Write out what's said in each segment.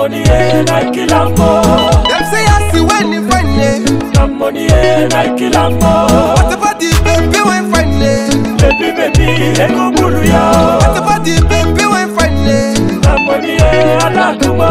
money and I kill am more. Them say I see when you find it. Na money and I kill am more. What about the baby when find it? Baby baby, ego bulu What ya. about the baby when find it? Na money and alakumo.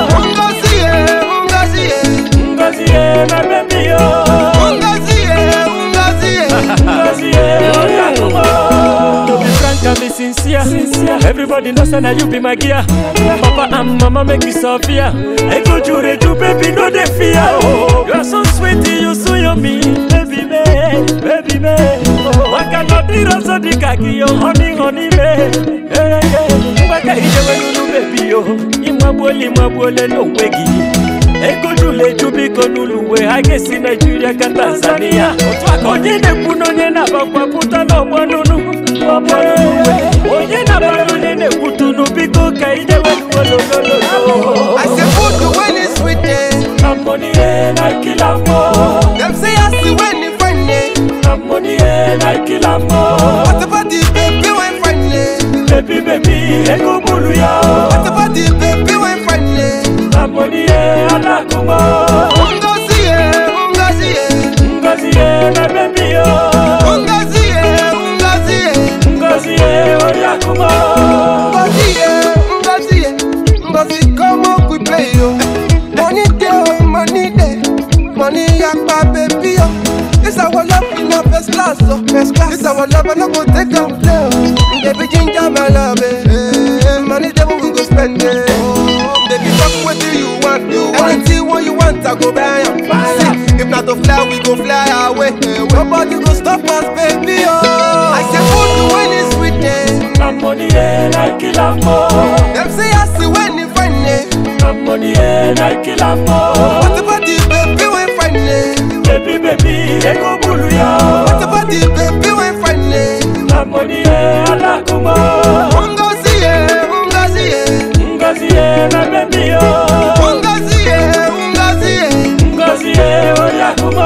Ngozi ye, Ngozi ye, Ngozi ye na baby yo. Ngozi ye, Ngozi ye. Ngozi ye alakumo. To be frank and be sincere, everybody knows that you be my gear. Papa and mama make me suffer. Ego jure ju baby no dey fear. Oh, you are so sweet, you so yummy, baby me, baby me. Waka no dira so di kaki yo, honey honey me. Hey hey, waka ije wenu baby yo. Imwabole imwabole no wegi. Ego jule ju biko nuluwe, agesi Nigeria ka Tanzania. Onye na-ekwu na onye na-abakwa pụta n'ọgbọ nunu. Ọgbọ nunu. Onye na-abara onye na-ekwutunu biko ka ije welugolololo. I say food when it's sweet eh. Na money and I kill am more. Them say I see when you find it. Na money and I kill am more. What about the baby when find it? Baby baby, ego bulu ya. What about the baby when find it? Na money and alakumo. Ngozi ye, Ngozi ye, Ngozi ye na baby yo. Ngozi ye, Ngozi ye. Ngozi ye oriakumo. Ngozi ye, Ngozi ye, Ngozi come up we play yo. Money dey oh, money dey, money yakpa baby yo. This our love in a first class oh, first class. This our love I no go take am play oh. Baby ginger my love eh. Money dey we go spend it. Baby talk wetin you want, you want. Anything what you want I go buy am. See, if not to fly we go fly away. Nobody go stop us baby oh. I say food when it's sweet eh. Na money and I kill am more. Them say I see when you find it. Na money and I kill am more. What about the baby when find it? Baby baby, ego bulu ya. What about the baby when find it? Na money and alakumo. Ngozi ye, Ngozi ye, Ngozi ye na baby yo. Ngozi ye, Ngozi ye. Ngozi ye oriakumo.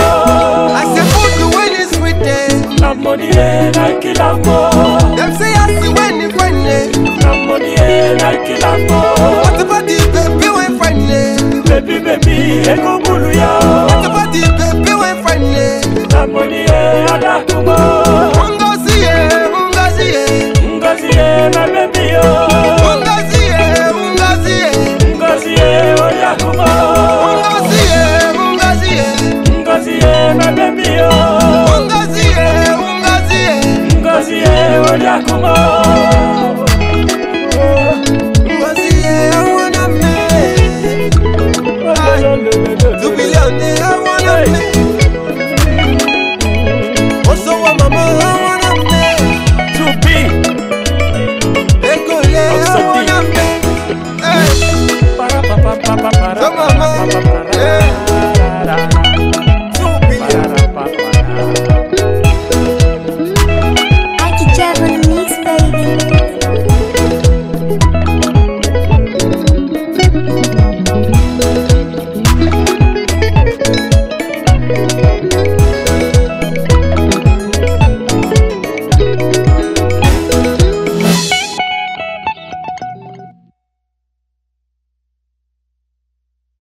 I say food when it's sweet eh. Na money and I kill am more. Them say I see when you find it. Na money and I kill am more. What about the baby when find it? Baby baby, ego bulu ya. What about the baby when find it? Na money and alakumo. Ngozi ye, Ngozi ye, Ngozi ye na baby yo. Ngozi ye, Ngozi ye. Ngozi ye oriakumo. Ngozi ye, Ngozi ye, Ngozi ye na baby yo. Ngozi ye, Ngozi ye. Ngozi ye oriakumo. Ngozi ye, I wanna make. Two billion, eh, I wanna make. Also, wa mama, I wanna make. To be Ekole, I wanna make. Hey, para pa pa pa pa para. so mama,